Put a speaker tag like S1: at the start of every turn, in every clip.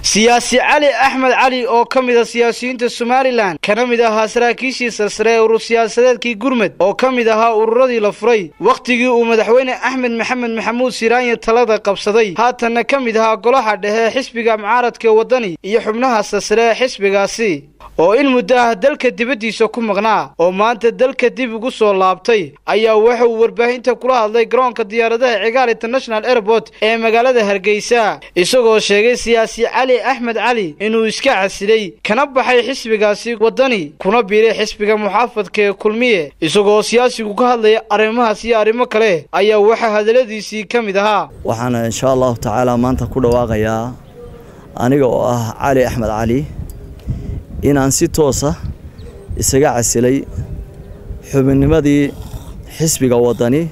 S1: siyaasi cali axmed cali oo ka mid a siyaasiyiinta somalilan kana mid ahaa saraakiishii sarsare ee urur siyaasadeedkii gurmed oo ka mid ahaa ururadii la furay wakhtigii uu madaxweyne axmed maxamed maxamuud siraanya talada qabsaday haatanna ka mid ahaa golaha dhexe xisbiga mucaaradka waddani iyo xubnaha sarsare ee xisbigaasi oo in muddo ah dalka dibaddiisa ku maqnaa oo maanta dalka dib ugu soo laabtay ayaa waxa uu warbaahinta kula hadlay garoonka diyaaradaha cigaal international airport ee magaalada hargeysa isagoo sheegay siyaasi cali axmed cali inuu iska casilay kana baxay xisbigaasi waddani kuna biiray xisbiga muxaafadka ee kulmiye isagoo siyaasigu ka hadlaya arrimahaas iyo arrimo kale ayaa waxaa hadalladiisii ka mid ahaa
S2: waxaana insha allahu tacaala maanta ku dhawaaqayaa aniga oo ah cali axmed cali inaan si toosa isaga casilay xubinnimadii xisbiga waddani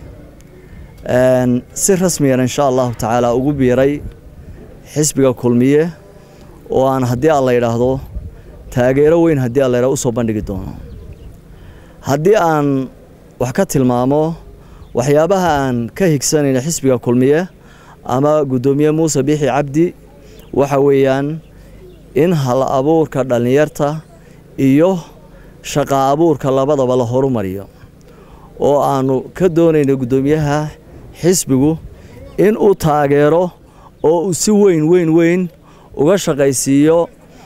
S2: si rasmiyan insha allahu tacaala ugu biiray xisbiga kulmiye oo aan haddii aan la yidhaahdo taageero weyn haddii aan la yidhahdo usoo bandhigi doono haddii aan wax ka tilmaamo waxyaabaha aan ka higsanayna xisbiga kulmiye ama guddoomiye muuse biixi cabdi waxa weeyaan in hal abuurka dhallinyarta iyo shaqa abuurka labadaba la horumariyo oo aanu ka doonayno guddoomiyaha xisbigu in uu taageero oo uu si weyn weyn weyn uga shaqaysiiyo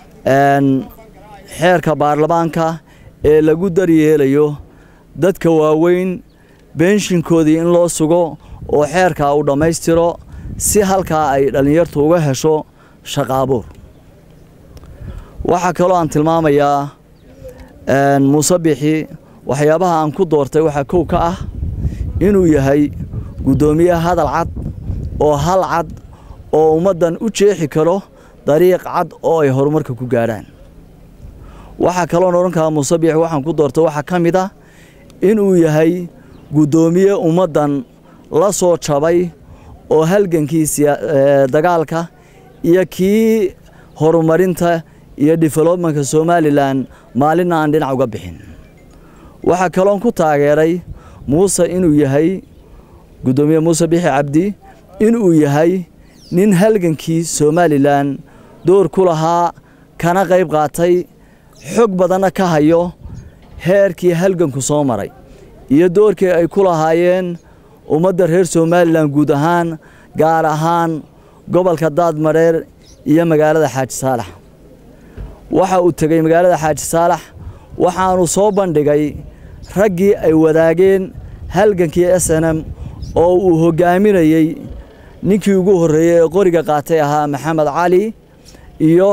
S2: xeerka baarlamaanka ee lagu daryeelayo dadka waaweyn beenshinkoodii in loo sugo oo xeerkaa uu dhammaystiro si halkaa ay dhallinyartu uga hesho shaqa abuur waxaa kaloo aan tilmaamayaa muuse bixi waxyaabaha aan ku doortay waxaa kow ka ah inuu yahay guddoomiye hadal cad oo hal cad oo ummaddan u jeexi karo dariiq cad oo ay horumarka ku gaadhaan waxaa kaloon odhan karaa muuse bixi waxaan ku doortay waxaa ka mid ah inuu yahay guddoomiye ummaddan la soo jabay oo halgankii dagaalka iyo kii horumarinta iyo developmentka somalilan maalinna aan dhinac uga bixin waxaa kaloon ku taageeray muuse inuu yahay guddoomiye muuse bixi cabdi inuu yahay nin halgankii somalilan door ku lahaa kana qayb qaatay xog badanna ka hayo heerkii halganku soo maray iyo doorkii ay ku lahaayeen ummadda reer somalilan guud ahaan gaar ahaan gobolka daadmareer iyo magaalada xaaji saalax waxa uu tegey magaalada xaaji saalax waxaanu soo bandhigay raggii ay wadaageen halgankii s n m oo uu hoggaaminayey ninkii ugu horreeyey ee qoriga qaatay ahaa maxamed cali iyo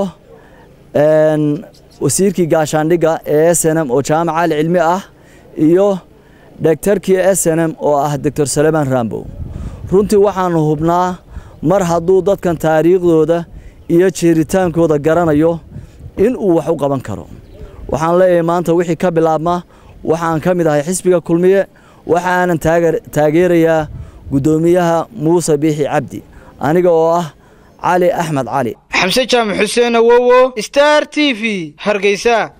S2: wasiirkii gaashaandhigga ee s n m oo jaamac cali cilmi ah iyo dhegtarkii s n m oo ah doctor salemaan rambow runtii waxaanu hubnaa mar hadduu dadkan taariikhdooda iyo jeeritaankooda garanayo in uu wax u qaban karo waxaan leeyahay maanta wixii ka bilaabma waxaan ka mid ahay xisbiga kulmiye waxaanan taageerayaa guddoomiyaha muuse biixi cabdi aniga oo ah cali axmed cali
S1: xamse jaamac xuseen awowo star t v hargeysa